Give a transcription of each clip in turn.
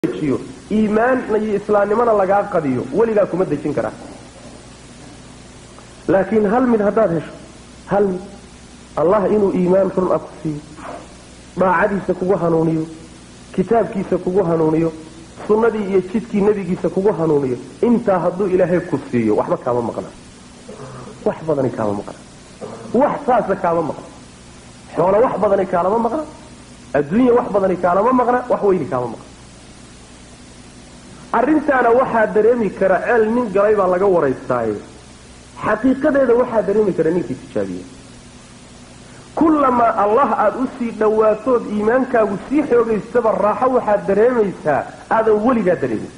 dejiyo iimaanna iyo islaamnimona lagaa qadiyo weligaa kuma dejin karaa laakiin hal mid haddaad hesho hal mid allah inuu iimaan run ah ku siiyo daacadiisa kugu hanuuniyo kitaabkiisa kugu hanuuniyo sunnadii iyo jidkii nebigiisa kugu hanuuniyo intaa hadduu ilaahay ku siiyo waxba kaama maqna wax badani kaama maqna wax saasa kaama maqna xoolo wax badani kaalama maqna adduunya wax badani kaalama maqna wax weyni kaama maqna arrintaana waxaa dareemi kara ceel nin galay baa laga waraystaaye xaqiiqadeeda waxaa dareemi kara ninkii tijaabiya kullamaa allah aada u sii dhowaatood iimaankaagu sii xoogaystaba raaxo waxaad dareemaysaa aadan weligaa dareemin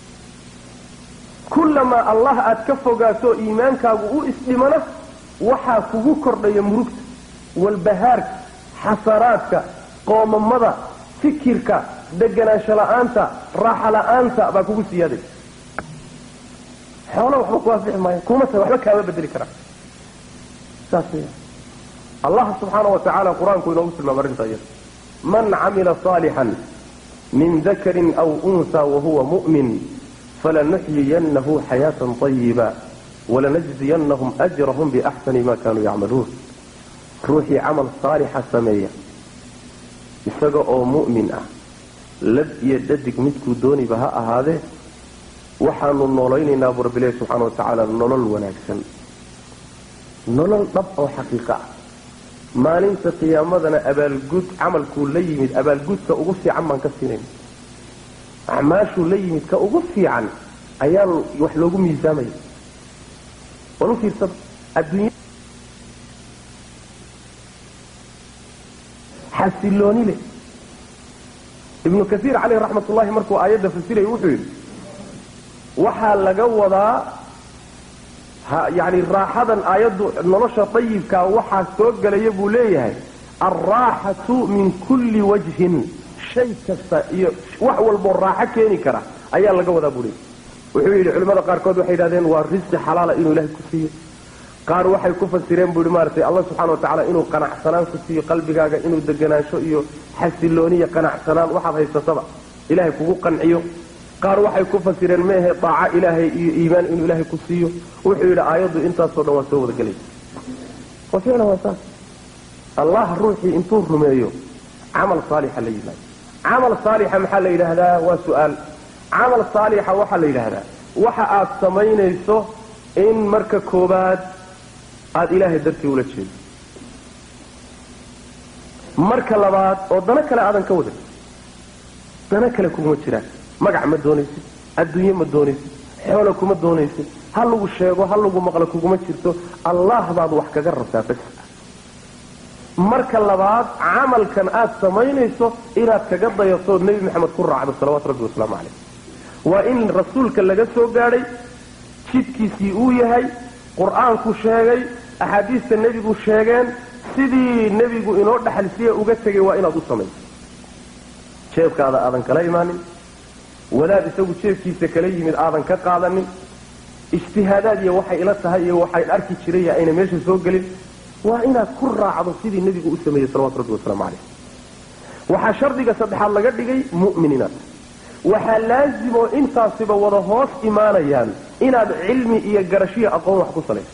kullamaa allah aad ka fogaato iimaankaagu u isdhimana waxaa kugu kordhaya murugta walbahaarka xasaraadka qoomamada fikirka deganaansho la-aanta raaxa la-aanta baa kugu siyaaday xoolo waxba ku asixi maayo kuma tahay waxba kaama bedeli karaa saas weya allah subxaana wa tacaala qur-aanku inoogu tilmaama arrinta iyada man camila saalixan min dakarin aw unsa wahuwa mu'min falanuxyiyannahu xayaatan طayiba walanajziyanahum ajrahum biaxsani ma kanuu yacmaluun ruuxii camal saalixa sameeya isaga oo mu'min ah lad iyo dhadig midkuu dooniba ha ahaadee waxaanu noolaynaynaa buu rabbi ilahi subxaana wa tacaala nolol wanaagsan nolol dhab oo xaqiiqa ah maalinta qiyaamadana abaalgud camalkuu la yimid abaalgudka ugu fiican baan ka siinayna acmaashuu la yimid ka ugu fiican ayaa wax loogu miisaamaya wal u fiirsada adduunya xasilooni leh ibnu kaiir caleyh raxmat ullahi markuu aayadda fasiraya wuxuu yidhi waxaa laga wadaa yani raaxadan aayaddu nolosha dayibkaa waxaa soo gelaya buu leeyahay alraaxatu min kulli wajhin shay kasta iyo wax walboo raaxo keeni kara ayaa laga wadaa buu leeyahy wuxuu yidhi culimmada qaarkood waxay yidhahdeen waa risqi xalaala inuu ilaahay ku siiyo qaar waxay ku fasireen buu yihi maaratay allah subxana wa tacala inuu qanacsanaan ku siiyo qalbigaaga inuu deganaansho iyo xasilooniya qanacsanaan waxaad haysataba ilaahay kugu qanciyo qaar waxay ku fasireen meehe daaco ilaahay iyo iimaan inuu ilaahay ku siiyo wuxuu yidhi aayaddu intaasoo dhan waa soo wadagelaysa wa ficlan waa saas allah ruuxii intuu rumeeyo camal saalixa la yimaado camal saalixa maxaa la yidhaahdaa waa su-aal camal saalixa waxaa la yidhaahdaa waxa aad samaynayso in marka koobaad aada ilaahay dartii ula jeedo marka labaad oo dano kale aadan ka wadan dano kale kuguma jiraan magac ma doonaysid adduunye ma doonaysid xoolo kuma doonaysid ha lagu sheego ha lagu maqlo kuguma jirto allah baad wax kaga rabtaa bas marka labaad camalkan aad samaynayso inaad kaga dayatood nebi maxamed ku raacdo salawaatu rabbi wasalaamu caleyh waa in rasuulka laga soo gaadhay jidkiisii uu yahay qur-aanku sheegay axaadiista nebigu sheegeen sidii nebigu inoo dhaxalsiya uga tegay waa inaad u samayso jeebkaada aadan kala imaanin wadaad isagu jeebkiisa kala yimid aadan ka qaadanin ijtihaadaad iyo waxay ila tahay iyo waxay arki jiraya ayna meesha soo gelin waa inaad ku raacdo sidii nebigu u sameeyey salawatu rabbi wasalaamu caleyh waxaa shardiga saddexaad laga dhigay mu'min inaad waxaa laasimoo intaasiba wada hoos imaanayaan inaad cilmi iyo garashiyo aqoon wax ku salayso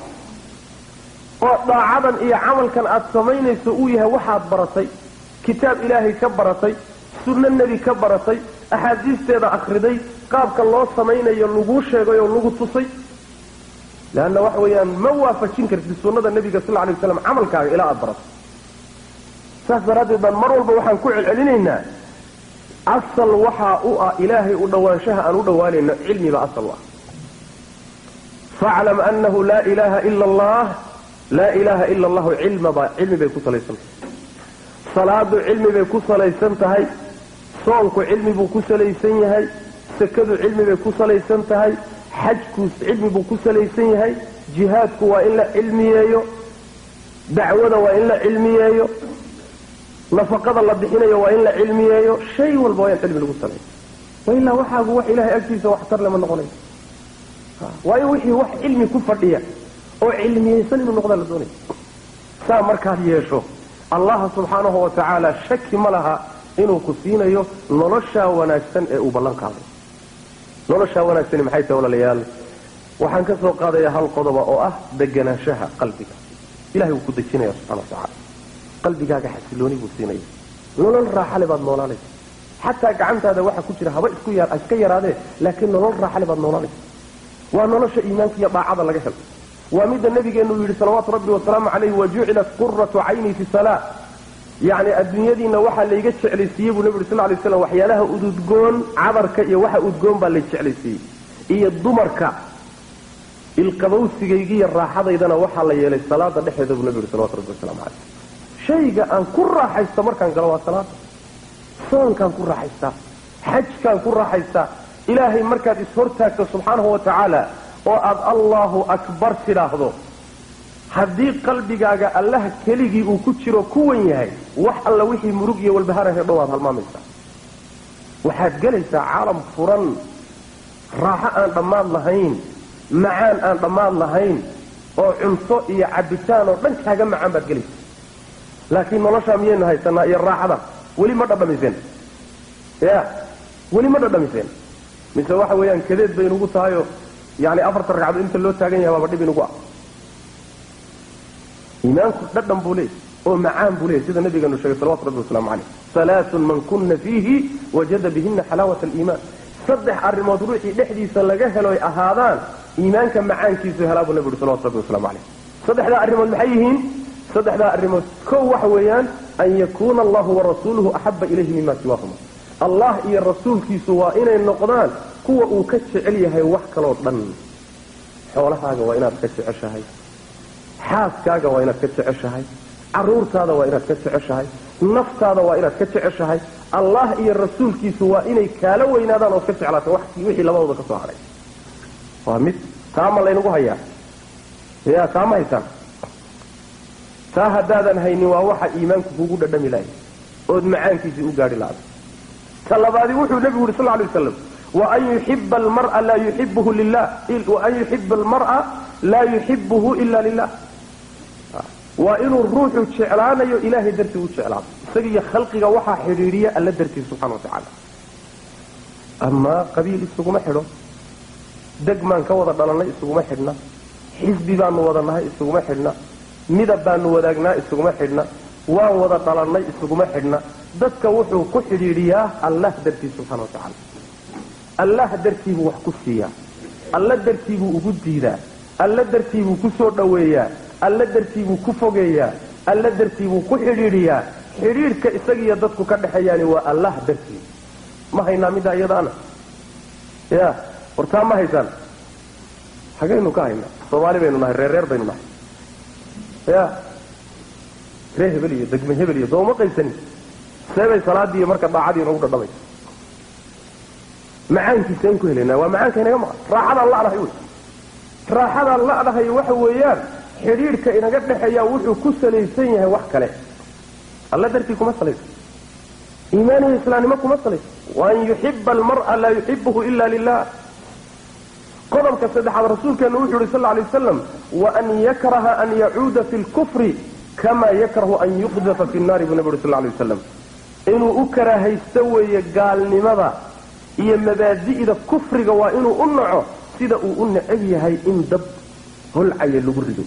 oo daacadan iyo camalkan aad samaynayso uu yahay waxaad baratay kitaab ilaahay ka baratay sunno nebi ka baratay axaadiisteeda akhriday qaabka loo samaynayo laguu sheegay oo lagu tusay leanna waxa weeyaan ma waafajin kartid sunnada nebiga sal alay waslam camalkaaga ilaa aada barato saas daraaddeed baan mar walba waxaan ku celcelinaynaa asal waxaa u ah ilaahay u dhowaanshaha aan u dhowaanayno cilmiba asal u ah faclam anahu laa ilaaha ila allah laa ilaaha ila allahu cilmaba cilmi bay ku salaysan tahay salaadu cilmi bay ku salaysan tahay soonku cilmi buu ku salaysan yahay sakadu cilmi bay ku salaysan tahay xajku cilmi buu ku salaysan yahay jihaadku waa in la cilmiyeeyo dacwada waa in la cilmiyeeyo nafaqada la bixinayo waa in la cilmiyeeyo shay walba waa in cilmi lagu saleeyo wailaa waxaagu wax ilahay agtiisa waxtar lama noqonayo waayo wixii wax cilmi ku fadhiya oo cilmiyeysan inuu noqdaa la doonaya saa markaad yeesho allah subxaanahu wa tacaala shaki ma laha inuu ku siinayo noloshaa wanaagsan ee uu ballan qaaday noloshaa wanaagsani maxay tahay walaalayaal waxaan ka soo qaadayaa hal qodoba oo ah deganaanshaha qalbiga ilahay wuu ku dejinaya subxana wa tacaala qalbigaaga xasilooni buu siinaya nolol raaxale baad noolaanaysa xataa gacantaada waxa ku jira haba isku yar iska yaraadee laakiin nolol raaxale baad noolaanaysa waa nolosha iimaanka iyo daacada laga helo waa midda nabigeenu yidhi salawaatu rabbi wasalaamu calayhi wajucilat quratu cayni fi salaa yacni adduunyadiina waxaa layga jeclaysiiyey buu nabi uri sal lay slam waxyaalaha ududgoon cadarka iyo waxa udgoon baa lay jeclaysiiyey iyo dumarka ilqabowsigaygiiyo raaxadaydana waxaa la yeelay salaada dhexeeda buu nabi yuri salawatu rabbi wasalaamu caleyh shayga aan ku raaxaysto markaan galo waa salaada soonkaan ku raaxaystaa xajkaan ku raaxaystaa ilaahay markaad ishortaagto subxaanahu wa tacaala oo aad allahu akbar tidhaahdo haddii qalbigaaga allaha keligii uu ku jiro kuwan yahay wax alla wixii murug iyo walbahara hedho waad halmaamaysaa waxaad gelaysaa caalam furan raaxo aan dhammaad lahayn macaan aan dhammaad lahayn oo cunto iyo cabitaan oo dhan kaaga macaan baad gelaysaa laakiin noloshaa miyaynu haysanaa iyo raaxada weli ma dhadhamiseen ya weli ma dhadhamiseen mise waxa weeyaan kadeed bay inugu tahayoo yani afartan ragcadood inta loo taagan yahay baaba dhib inugu ah iimaanku dhadhan buu leeyay oo macaan buu leeyay sida nabigeenu sheegay salawatu rabbi wasalaamu caleyh salaatun man kuna fiihi wajada bihina xalaawat aliimaan saddex arrimood ruuxii dhexdiisa laga helo ay ahaadaan iimaanka macaankiisu helaa buu nabi uhi salawatu rabbi waslamu caleyh saddexdaa arrimood maxay yihiin saddexdaa arrimood kow waxa weeyaan an yakuuna allahu warasuuluhu axaba ilayhi mima siwaahuma allah iyo rasuulkiisu waa inay noqdaan kuwa uu ka jecel yahay wax kaloo dhan xoolahaaga waa inaad ka jeceshahay xaaskaaga waa inaad ka jeceshahay caruurtaada waa inaad ka jeceshahay naftaada waa inaad ka jeceshahay allah iyo rasuulkiisu waa inay kaala weynaadaan ood ka jeclaata wixii labadooda ka soo hadhay waa mid taama laynagu hayaa ya taama haysaan taa haddaadan haynin waa waxa iimaanku kugu dhadhami lahay ood macaankiisii u gaadhi laada ta labaadi wuxuu nebigu yuri sal lay waslam waan yuxiba almara laa yuxibuhu lilah waan yuxiba almar'a laa yuxibuhu ila lilah waa inuu ruuxu jeclaanayo ilaahay dartii u jeclaado isagiiyo khalqiga waxaa xidhiidhiya alla dartii subxana wa tacaala amaa qabiil isuguma xidho degmaan ka wada dhalannay isuguma xidhna xisbi baanu wada nahay isuguma xidhna midab baanu wadaagnaa isuguma xidhna waan wada dhalannay isuguma xidhna dadka wuxuu ku xidhiidhiyaa allah dartii subxana wa tacaala allah dartiibuu wax ku siiyaa alla dartiibuu ugu diidaa alla dartiibuu ku soo dhoweeyaa alla dartiibuu ku fogeeyaa alla dartiibuu ku xidhiidhiyaa xidhiidhka isagiiyo dadku ka dhexeeyaani waa allah dartii ma haynaa middaa iyadaana ya wartaa ma haysaan hagaynu ka haynaa soomaali baynu nahay reer reer baynu nahay ya ree hebel iyo degme hebel iyo sooma qaybsanin seebay salaadii iyo marka daacadii inagu dhadhamaysa macaankiisa ayn ku helaynaa waa macaanka inaga maqan raaxadaan la'dahay wey raaxadaan la'dahay waxa weeyaan xidhiidhka inaga dhexeeyaa wuxuu ku salaysan yahay wax kale alla dartii kuma salaysan iimaan iyo islaamnimo kuma salaysan waan yuxiba almar'a laa yuxibuhu ila lilah qodobka saddexaad rasuulkeenu wuxuu yihi sal lla alay wasalam waan yakraha an yacuuda fi lkufri kama yakrahu an yuqdafa fi nnaari buu nabi uri sal lla alay wasalam inuu u karaahaysto weeye gaalnimada iyo mabaadi'da kufriga waa inuu u naco sida uu u necab yahay in dab holcaya lagu rido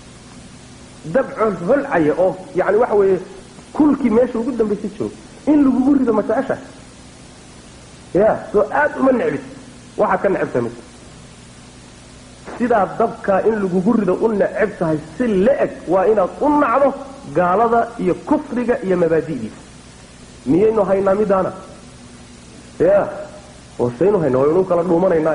dab holcaya oo yani waxa weeye kulkii meesha ugu dambaysa joogo in lagugu rido ma jecesha ya soo aada uma necbis waxaad ka necabtahay ma sidaa dabkaa in lagugu rido u necab tahay si la-eg waa inaad u nacdo gaalada iyo kufriga iyo mabaadi'diisa miyaynu haynaa midaana ya hoosaynu hayna waynu kala dhuumanaynaa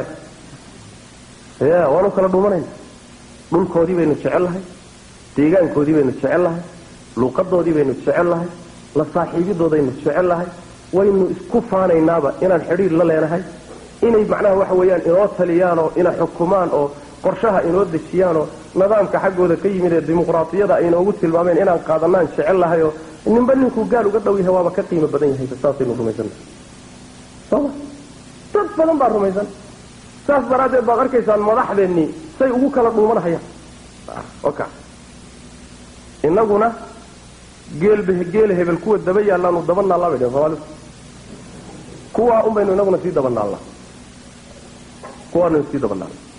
ya waanu kala dhuumanayna dhulkoodii baynu jecel lahay deegaankoodii baynu jecel lahay luuqadoodii baynu jecel lahay la saaxiibidoodaynu jecel lahay waynu isku faanaynaaba inaan xidhiir la leenahay inay macnaha waxa weeyaan inoo taliyaan oo ina xukumaan oo qorshaha inoo dejiyaan oo nidaamka xaggooda ka yimid ee dimuqraatiyada ay inoogu tilmaameen inaan qaadanaan jecel lahay oo ninba ninkuu gaal uga dhow yahay waaba ka qiimo badan yahay saasaynu rumaysannahay soma dad badan baa rumaysan saas daraaddeed baad arkaysaan madaxdeennii say ugu kala dhuumanahayaan oka innaguna geelba geela hebel kuwa daba yaallaanu daba naallaa bay dhehen soomaalidu kuwaa un baynu inaguna sii daba naallaa kuwaanu sii daba naalla